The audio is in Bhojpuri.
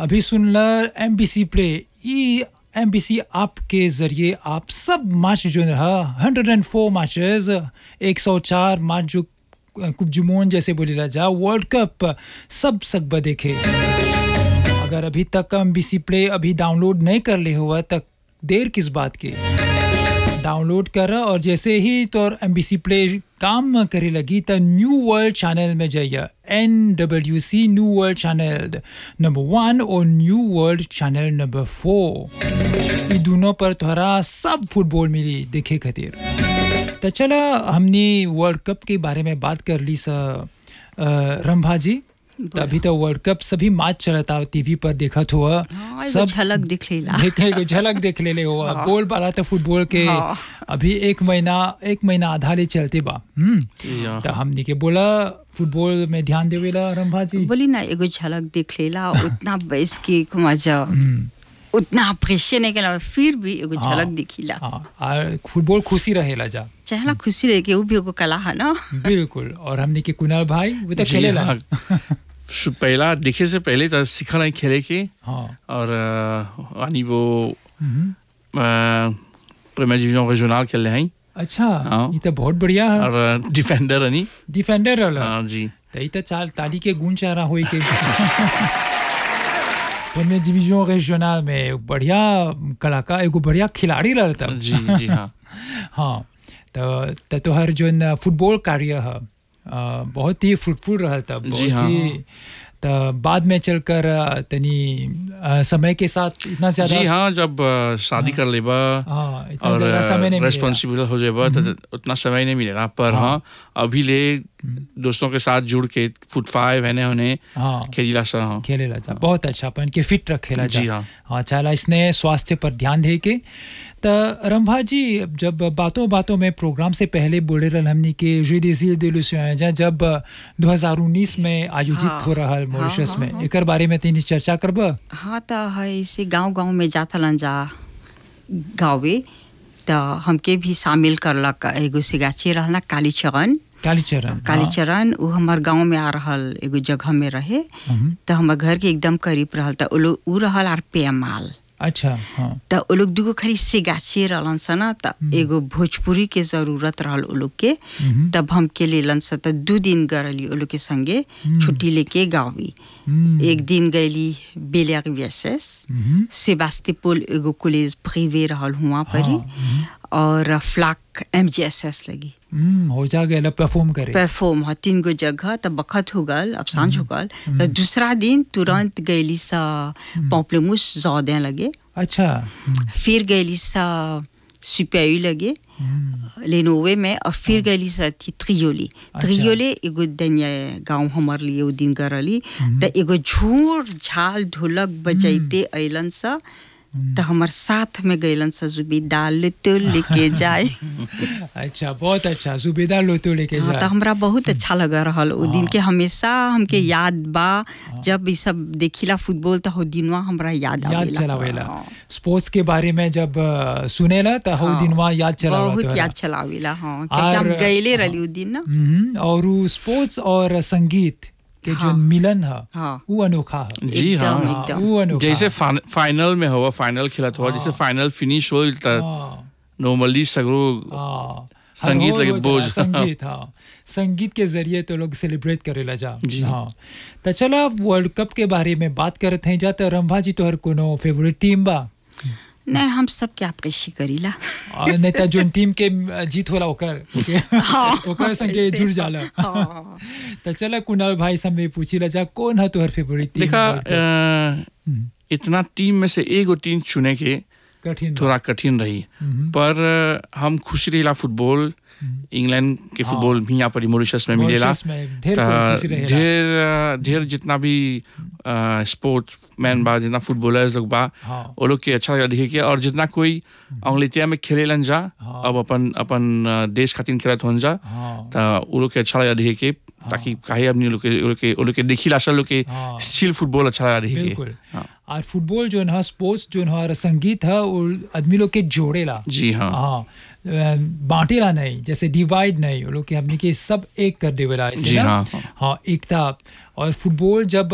अभी सुन ल एम बी सी प्ले ई एम बी सी ऐप के ज़रिए आप सब मैच जो है हंड्रेड एंड फोर मैचेस एक सौ चार मैच जो कुप जुमोन जैसे बोले राजा वर्ल्ड कप सब सकब देखे अगर अभी तक एम बी सी प्ले अभी डाउनलोड नहीं कर ले हुआ तक देर किस बात की डाउनलोड कर और जैसे ही तो एम बी सी प्ले काम करे लगी तो न्यू वर्ल्ड चैनल में जाइए N W C new world channel number one और new world channel number four ये दोनों पर तोहरा सब फुटबॉल मिली देखे खातिर तो चला हमने वर्ल्ड कप के बारे में बात कर ली सा रंभा जी तभी तो वर्ल्ड कप सभी मैच चलता टीवी पर देखा तो हुआ हाँ, एगो झलक दिख लेला देखे को झलक देख ले ले हुआ बोल बाला तो फुटबॉल के हाँ। अभी एक महीना एक महीना आधा ले चलते बा हम्म या। तो हमने के बोला फुटबॉल में ध्यान देवेला रंभा जी बोली ना एगो झलक देख लेला उतना बैस के मजा उतना अप्रिशिएट नहीं केला फिर भी एगो हाँ। झलक दिखिला हाँ और फुटबॉल खुशी रहेला जा चाहेला खुशी रहे के वो भी एगो कला है ना बिल्कुल और हमने के कुणाल भाई वो तो जी, खेलेला हाँ। सु- पहला देखे से पहले तो सीखा नहीं खेले के हाँ और अ, à niveau प्रीमियर डिवीजन रीजनल खेल रहे हैं अच्छा हाँ। ये तो बहुत बढ़िया है और डिफेंडर नहीं डिफेंडर रहला हाँ जी तो ये तो चाल ताली के गुण चाह रहा होई के प्रीमियर डिवीजन रीजनल में एक बढ़िया कलाकार एगो बढ़िया खिलाड़ी रहता जी जी हाँ हाँ तो तो तोहर जो न फुटबॉल कार्य है अ, बहुत ही फ्रूटफुल रहा था बहुत जी हाँ। ही तो बाद में चलकर अ, तनी अ, समय के साथ इतना ज्यादा जी हाँ जब अ, शादी कर लेबा हाँ इतना और ज्यादा समय नहीं मिलेगा। रेस्पॉन्सिबल हो जाएगा तो उतना समय नहीं मिलेगा पर हाँ अभी ले दोस्तों के साथ जुड़ के फुट फाइव है उन्हें हाँ खेलीला सा हाँ खेलेला जा बहुत अच्छा अपन के फिट रखेला जा जी हाँ। हाँ चाला इसने स्वास्थ्य पर ध्यान दे के तो रंभा जी जब बातों बातों में प्रोग्राम से पहले बोले रहल हमनी के जुडिसियल दिलुसिया जा जब 2019 में आयोजित हाँ। हो रहा मॉरिशस में एकर बारे में तनी चर्चा करब हाँ तो है इसे गांव गांव में जाथलन जा गावे तो हमके भी शामिल करलक एगो सिगाची रहना काली चगन कालीचरण कालीचरण उ हमार गांव में आ रहल एगो जगह में रहे तो हमार घर के एकदम करीब रहल तो उ लोग उ रहल आर पेमाल अच्छा हाँ त उ लोग दुगो खाली सिगाची रहलन सन त एगो भोजपुरी के जरूरत रहल उ लोग के तब हम के लेलन स त दू दिन गरली उ लोग के संगे छुट्टी लेके गावी हम्म, एक दिन गईली बेलियर वीएसएस हम्म, सेबास्टिपोल एगो कॉलेज प्रिवे रहल हुआ परी और फ्लाक एमजीएसएस लगी हम्म, हो जा गया परफॉर्म करे परफॉर्म ह तीन गो जगह त बखत हो गल अब सांझ हो गल त दूसरा दिन तुरंत गईली सा पॉम्पलेमुस जौदे लगे अच्छा हम्म, फिर गईली सा सुपेयू लगे लेनोवे में और फिर गईली सा थी त्रियोली त्रियोले एगो दनिया गांव हमार लिए उ दिन करली त एगो झूर झाल ढोलक बजैते अइलन सा त हमार साथ में गइलन सा जुबी दाल तो लेके जाए अच्छा बहुत अच्छा जुबेदार लोतो लेके हाँ, जा तो हमरा बहुत अच्छा लगा रहल ओ दिन के हमेशा हमके याद बा जब ई सब देखिला फुटबॉल तो हो दिनवा हमरा याद याद आवेला चलावेला हाँ, स्पोर्ट्स के बारे में जब अ, सुनेला तो हौ हाँ, दिनवा याद चलावा बहुत तोहरा। याद चलावेला हाँ क्योंकि हम और- गईले रहली उ दिन ना हम्म, और उ स्पोर्ट्स और संगीत के जो हाँ। मिलन है हाँ। वो अनोखा है जी एकदम, हाँ हाँ, एकदम। वो अनोखा जैसे है। फान- फाइनल में हुआ फाइनल खेला हुआ जैसे फाइनल फिनिश हो त हाँ, नॉर्मली सगरो हाँ। संगीत हर लगे रोज बोझ। संगीत हाँ संगीत के जरिए तो लोग सेलिब्रेट करेला जा जी। हाँ तो चला वर्ल्ड कप के बारे में बात करत हैं जा तो रंभा जी तोहर कोनो फेवरेट टीम बा नहीं हम सब क्या अप्रिशिएट करीला और नहीं तो जोन टीम के जीत होला ओकर ओके हाँ, ओकर संगे ऐसे। जुड़ जाला हाँ। तो चला कुणाल भाई से मैं पूछी ला जा कौन है तोहर फेवरेट टीम देखा वर्ल्ड कप? अ, इतना टीम में से एगो टीम चुने के कठिन बा। थोड़ा कठिन रही पर अ, हम खुश रहिला फुटबॉल इंग्लैंड के फुटबॉल भी यहाँ पर मॉरिशस में मिलेला मॉरिशस में ढेर त कोई खुशी रहेला। ढेर ढेर जितना भी स्पोर्ट्स मैन बा जितना फुटबॉलर्स लोग बा हाँ। वो लोग के अच्छा लगा देखे के और जितना कोई अंग्लेतिया में खेलेलन जा हाँ। अब अपन अपन अ, देश खातिर खेलत होन जा हाँ त वो लोग के अच्छा लगा देखे के ताकि काहे अपनी लोग के वो लोग के वो लोग के देखिला सा लोग के हाँ। स्टिल फुटबॉल अच्छा लगा देखे के बिल्कुल हाँ। और फुटबॉल जो है स्पोर्ट्स जो है और संगीत है वो आदमी लोग के जोड़ेला जी हाँ हाँ अ, बांटेला नहीं जैसे डिवाइड नहीं वो लोग के हमने के सब एक कर देवेला ऐसे जी ना? हाँ, हाँ। हाँ एकता और फुटबॉल जब